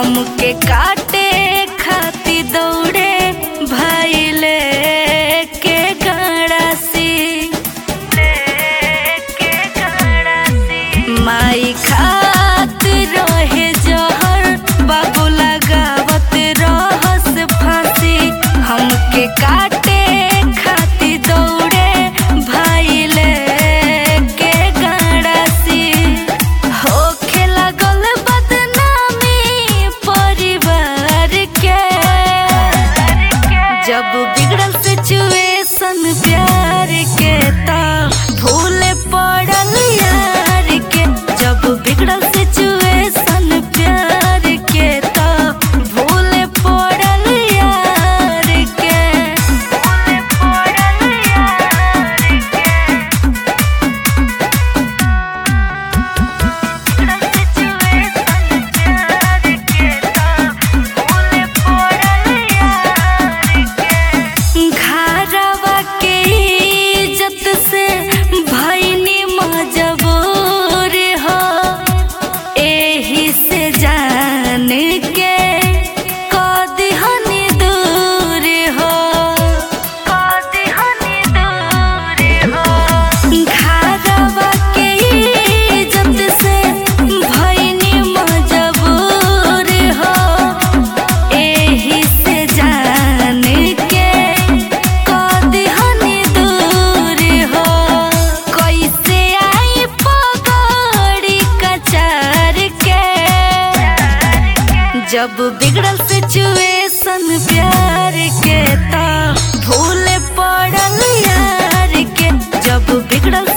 हमके काटे खाती दौड़े भैले के गड़ासी माई खात रहे जहर बाबू लगावत रहस फांसी हमके काटे खाती दौड़े भैले के गड़ासी होखे लागल बदनामी परिवार के जब बिगड़ल सिचुएशन प्यार के ता भूले पड़ल यार के जब बिगड़ल सिचुएशन प्यार के ता भूले पड़ल यार के भूले पड़ल यार के घरवा के इज्जत से भैनी मजबूर हो एही से जान के कदिहनी दूर हो कदिहनी दूर हो घरवा के इज्जत से भैनी मजबूर हो एही से जान के कदिहनी दूर हो कैसे आई पगड़ी कचार के जब बिगड़ल सिचुएशन प्यार के ता भूले पड़ल यार के जब बिगड़ल